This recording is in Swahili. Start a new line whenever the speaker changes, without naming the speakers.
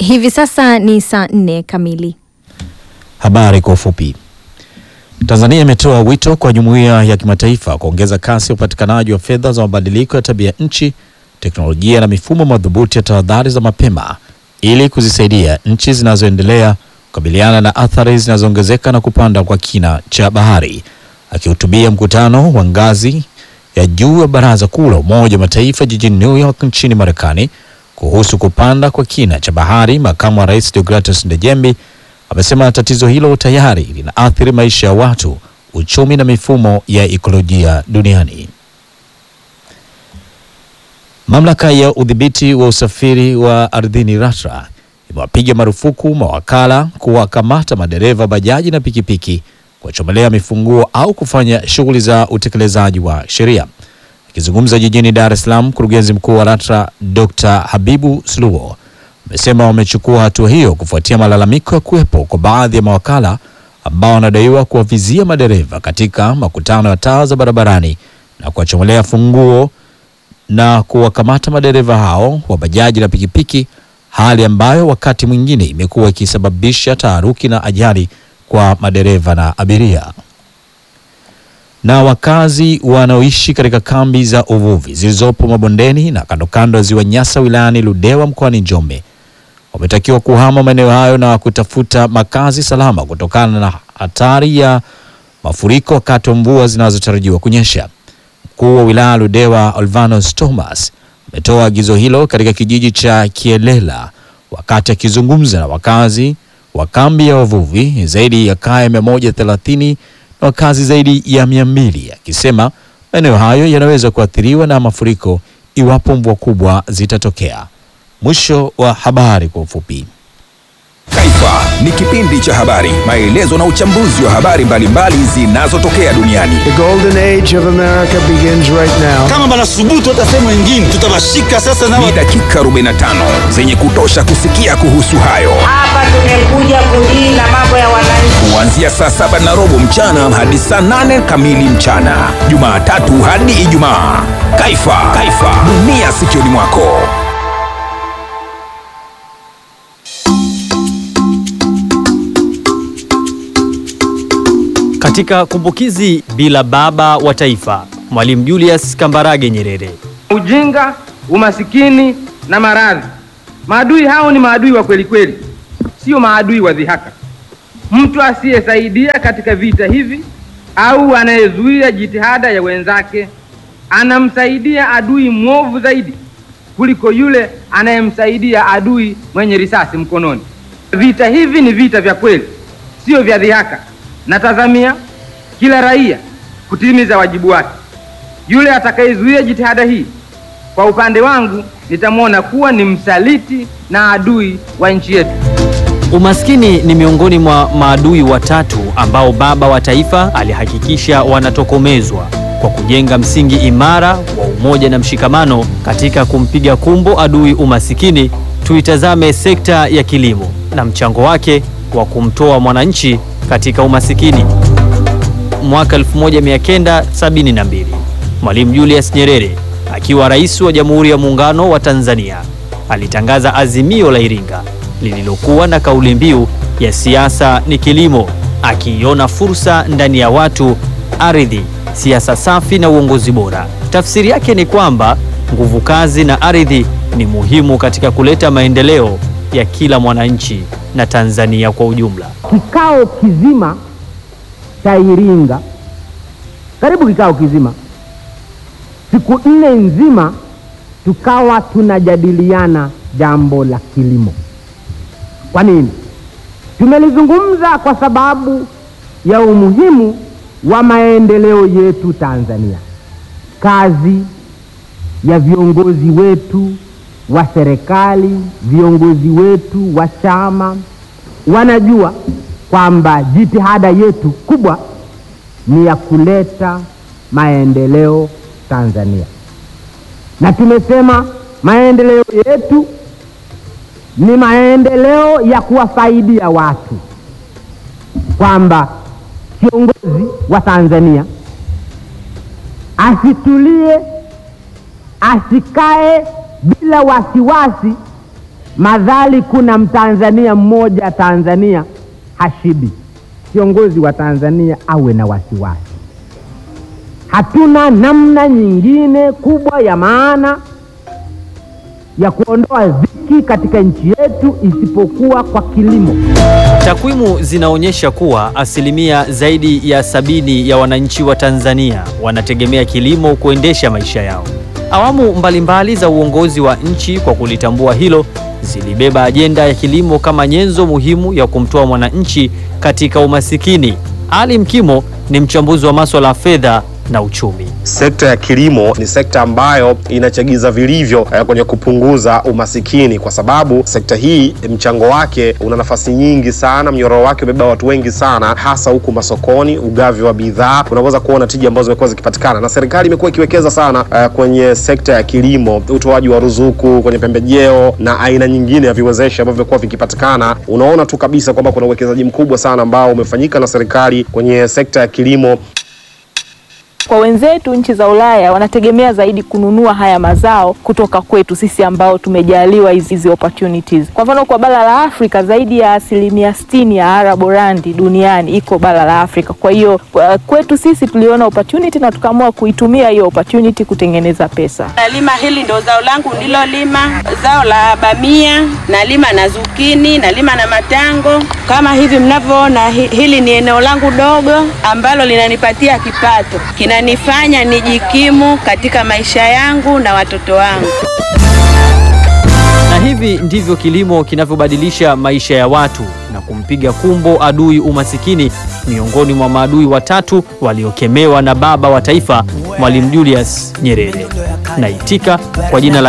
Hivi sasa ni saa nne kamili.
Habari kwa ufupi. Tanzania imetoa wito kwa jumuiya ya kimataifa kuongeza kasi ya upatikanaji wa fedha za mabadiliko ya tabia nchi, teknolojia na mifumo madhubuti ya tahadhari za mapema ili kuzisaidia nchi zinazoendelea kukabiliana na athari zinazoongezeka na kupanda kwa kina cha bahari. Akihutubia mkutano wa ngazi ya juu wa Baraza Kuu la Umoja wa Mataifa jijini New York nchini Marekani kuhusu kupanda kwa kina cha bahari, makamu wa rais Deogratus Ndejembi amesema tatizo hilo tayari linaathiri maisha ya watu, uchumi na mifumo ya ekolojia duniani. Mamlaka ya udhibiti wa usafiri wa ardhini LATRA imewapiga marufuku mawakala kuwakamata madereva bajaji na pikipiki, kuwachomelea mifunguo au kufanya shughuli za utekelezaji wa sheria. Akizungumza jijini Dar es Salaam, mkurugenzi mkuu wa LATRA Dr. Habibu Suluo amesema wamechukua hatua hiyo kufuatia malalamiko ya kuwepo kwa baadhi ya mawakala ambao wanadaiwa kuwavizia madereva katika makutano ya taa za barabarani na kuwachomolea funguo na kuwakamata madereva hao wa bajaji na pikipiki, hali ambayo wakati mwingine imekuwa ikisababisha taharuki na ajali kwa madereva na abiria. Na wakazi wanaoishi katika kambi za uvuvi zilizopo mabondeni na kando kando ya ziwa Nyasa wilayani Ludewa mkoani Njombe wametakiwa kuhama maeneo hayo na kutafuta makazi salama kutokana na hatari ya mafuriko wakati wa mvua zinazotarajiwa kunyesha. Mkuu wa wilaya Ludewa Olvanos Thomas ametoa agizo hilo katika kijiji cha Kielela wakati akizungumza na wakazi wa kambi ya wavuvi zaidi ya kaya 130 na wakazi zaidi ya 200 akisema maeneo hayo yanaweza kuathiriwa na mafuriko iwapo mvua kubwa zitatokea. Mwisho wa habari kwa ufupi.
Taifa ni kipindi cha habari, maelezo na uchambuzi wa habari mbalimbali zinazotokea duniani.
The golden age of America begins right now.
kama banasubutu hata sehemu ingine tutawashika sasa na
Ni dakika 45 zenye kutosha kusikia kuhusu hayo,
Hapa tumekuja kulinda mambo ya wananchi.
kuanzia saa saba na robo mchana hadi saa nane kamili mchana, Jumatatu hadi Ijumaa. Taifa, Taifa, dunia sikioni mwako.
Katika kumbukizi bila baba wa taifa, Mwalimu Julius Kambarage Nyerere.
ujinga, umasikini na maradhi. Maadui hao ni maadui wa kweli kweli, sio maadui wa dhihaka. Mtu asiyesaidia katika vita hivi au anayezuia jitihada ya wenzake anamsaidia adui mwovu zaidi kuliko yule anayemsaidia adui mwenye risasi mkononi. Vita hivi ni vita vya kweli, sio vya dhihaka. Natazamia kila raia kutimiza wajibu wake. Yule atakayezuia jitihada hii, kwa upande wangu, nitamwona kuwa ni msaliti na adui wa nchi yetu.
Umaskini ni miongoni mwa maadui watatu ambao baba wa taifa alihakikisha wanatokomezwa kwa kujenga msingi imara wa umoja na mshikamano. Katika kumpiga kumbo adui umasikini, tuitazame sekta ya kilimo na mchango wake wa kumtoa mwananchi katika umasikini. Mwaka 1972 Mwalimu Julius Nyerere akiwa rais wa Jamhuri ya Muungano wa Tanzania alitangaza azimio la Iringa lililokuwa na kauli mbiu ya siasa ni kilimo, akiiona fursa ndani ya watu, ardhi, siasa safi na uongozi bora. Tafsiri yake ni kwamba nguvu kazi na ardhi ni muhimu katika kuleta maendeleo ya kila mwananchi na Tanzania kwa ujumla.
Kikao kizima cha Iringa, karibu kikao kizima, siku nne nzima, tukawa tunajadiliana jambo la kilimo. Kwa nini? Tumelizungumza kwa sababu ya umuhimu wa maendeleo yetu Tanzania, kazi ya viongozi wetu wa serikali, viongozi wetu wa chama wanajua kwamba jitihada yetu kubwa ni ya kuleta maendeleo Tanzania, na tumesema maendeleo yetu ni maendeleo ya kuwafaidia watu, kwamba kiongozi wa Tanzania asitulie, asikae bila wasiwasi madhali kuna mtanzania mmoja Tanzania hashibi, kiongozi wa Tanzania awe na wasiwasi. Hatuna namna nyingine kubwa ya maana ya kuondoa dhiki katika nchi yetu isipokuwa kwa kilimo.
Takwimu zinaonyesha kuwa asilimia zaidi ya sabini ya wananchi wa Tanzania wanategemea kilimo kuendesha maisha yao. Awamu mbalimbali za uongozi wa nchi kwa kulitambua hilo zilibeba ajenda ya kilimo kama nyenzo muhimu ya kumtoa mwananchi katika umasikini. Ali Mkimo ni mchambuzi wa masuala ya fedha na uchumi.
Sekta ya kilimo ni sekta ambayo inachagiza vilivyo eh, kwenye kupunguza umasikini, kwa sababu sekta hii mchango wake una nafasi nyingi sana, mnyororo wake umebeba watu wengi sana, hasa huku masokoni, ugavi wa bidhaa, unaweza kuona tija ambazo zimekuwa zikipatikana, na serikali imekuwa ikiwekeza sana eh, kwenye sekta ya kilimo, utoaji wa ruzuku kwenye pembejeo na aina nyingine ya viwezeshi ambavyo vimekuwa vikipatikana. Unaona tu kabisa kwamba kuna uwekezaji mkubwa sana ambao umefanyika na serikali kwenye sekta ya kilimo.
Kwa wenzetu nchi za Ulaya wanategemea zaidi kununua haya mazao kutoka kwetu sisi ambao tumejaliwa hizi hizi opportunities. Kwa mfano kwa bara la Afrika zaidi ya asilimia sitini ya araborandi duniani iko bara la Afrika. Kwa hiyo kwa- kwetu sisi tuliona opportunity na tukaamua kuitumia hiyo opportunity kutengeneza pesa.
Nalima hili ndo zao langu nililolima, zao la bamia, nalima na zukini, nalima na matango. Kama hivi mnavyoona, hi- hili ni eneo langu dogo ambalo linanipatia kipato, kinanifanya nijikimu katika maisha yangu na watoto wangu.
Na hivi ndivyo kilimo kinavyobadilisha maisha ya watu na kumpiga kumbo adui umasikini, miongoni mwa maadui watatu waliokemewa na baba wa taifa Mwalimu Julius Nyerere. Naitika kwa jina la